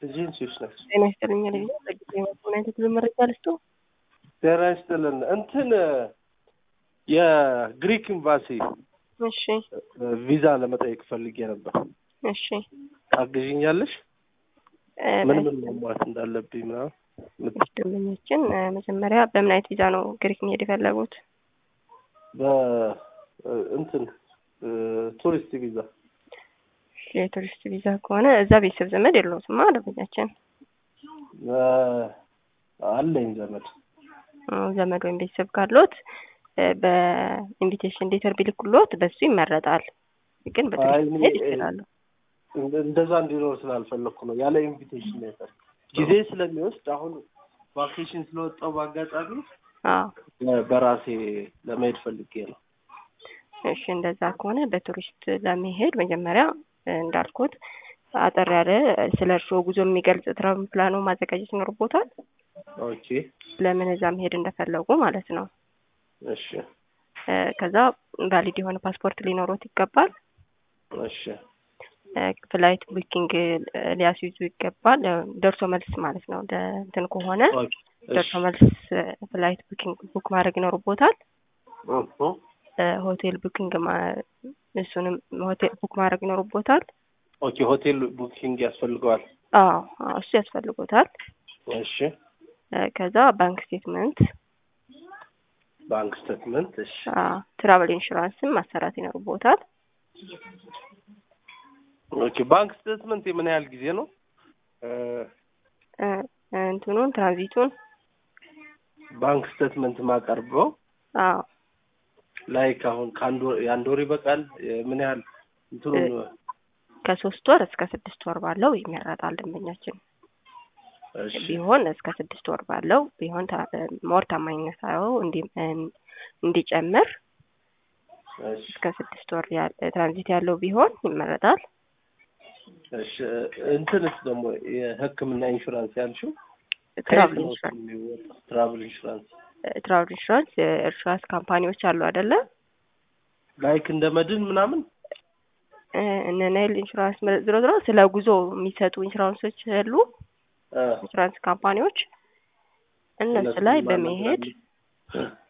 ኤጀንሲዎች ናቸው። ጤና ይስጥልኝ ልጅ ጸግት ምን አይነት ብዙ መረጃ ልስጡ? ጤና ይስጥልን። እንትን የግሪክ ኤምባሲ እሺ ቪዛ ለመጠየቅ ፈልጌ ነበር። እሺ ታግዥኛለሽ? እ፣ ምን ምን ማሟላት እንዳለብኝ ምናምን ምት- ደንበኞችን እ፣ መጀመሪያ በምን አይነት ቪዛ ነው ግሪክ መሄድ የፈለጉት? በ- እንትን እ፣ ቱሪስት ቪዛ የቱሪስት ቪዛ ከሆነ እዛ ቤተሰብ ዘመድ የለውትማ ደንበኛችን እ፣ አለኝ ዘመድ እ፣ ዘመድ ወይም ቤተሰብ ካሎት እ፣ በኢንቪቴሽን ሌተር ቢልኩሎት በሱ ይመረጣል። ግን አይ፣ በቱሪስት እኔ- መሄድ ይችላሉ። እንደ- እንደዛ እንዲኖር ስላልፈለግኩ ነው ያለ ኢንቪቴሽን ሌተር ጊዜ ስለሚወስድ አሁን ቫኬሽን ስለወጣው በአጋጣሚ አዎ እ፣ በራሴ ለመሄድ ፈልጌ ነው። እሺ እንደዛ ከሆነ በቱሪስት ለመሄድ መጀመሪያ እ፣ እንዳልኩት አጠር ያለ ስለ እርስዎ ጉዞ የሚገልጽ ትራቭል ፕላኖ ማዘጋጀት ይኖርቦታል። ኦኬ ለምን እዛ መሄድ እንደፈለጉ ማለት ነው። እሺ እ፣ ከዛ ቫሊድ የሆነ ፓስፖርት ሊኖሮት ይገባል። እሺ እ፣ ፍላይት ቡኪንግ እ፣ ሊያስይዙ ይገባል። እ፣ ደርሶ መልስ ማለት ነው። ደ- እንትን ከሆነ ኦኬ ደርሶ እሺ መልስ እ፣ ፍላይት ቡኪንግ ቡክ ማድረግ ይኖርቦታል። እሁ እ፣ ሆቴል ቡኪንግ ማ- እሱንም ሆቴል ቡክ ማድረግ ይኖርቦታል። ኦኬ ሆቴል ቡኪንግ ያስፈልገዋል። አዎ አዎ፣ እሱ ያስፈልጎታል። እሺ እ፣ ከዛ ባንክ ስቴትመንት፣ ባንክ ስቴትመንት። እሺ ትራቨል ኢንሹራንስም ማሰራት ይኖርቦታል። ኦኬ ባንክ ስቴትመንት የምን ያህል ጊዜ ነው? እ፣ እ፣ እንትኑን ትራንዚቱን ባንክ ስቴትመንት ማቀርበው አዎ ላይክ አሁን ከአንድ ወር የአንድ ወር ይበቃል? ምን ያህል እንትኑን ከሶስት ወር እስከ ስድስት ወር ባለው ይመረጣል። ደንበኛችን እሺ ቢሆን እስከ ስድስት ወር ባለው ቢሆን ታ- ሞር ታማኝነት አዎ እንዲ- እንዲጨምር እሺ እስከ ስድስት ወር ያለ ትራንዚት ያለው ቢሆን ይመረጣል። እሺ እንትንስ ደግሞ የሕክምና ኢንሹራንስ ያልሽው ትራቭል ከየት ነው ኢንሹራንስ የሚወጣው? ትራቭል ኢንሹራንስ ትራቭል ኢንሹራንስ የኢንሹራንስ ካምፓኒዎች አሉ አይደለ? ላይክ እንደ መድን ምናምን እ፣ እነ ናይል ኢንሹራንስ መ- ዝሮ ዝሮ ስለ ጉዞ የሚሰጡ ኢንሹራንሶች አሉ። እ፣ ኢንሹራንስ ካምፓኒዎች እነሱ እነሱን ላይ ማናገር በመሄድ አለብን።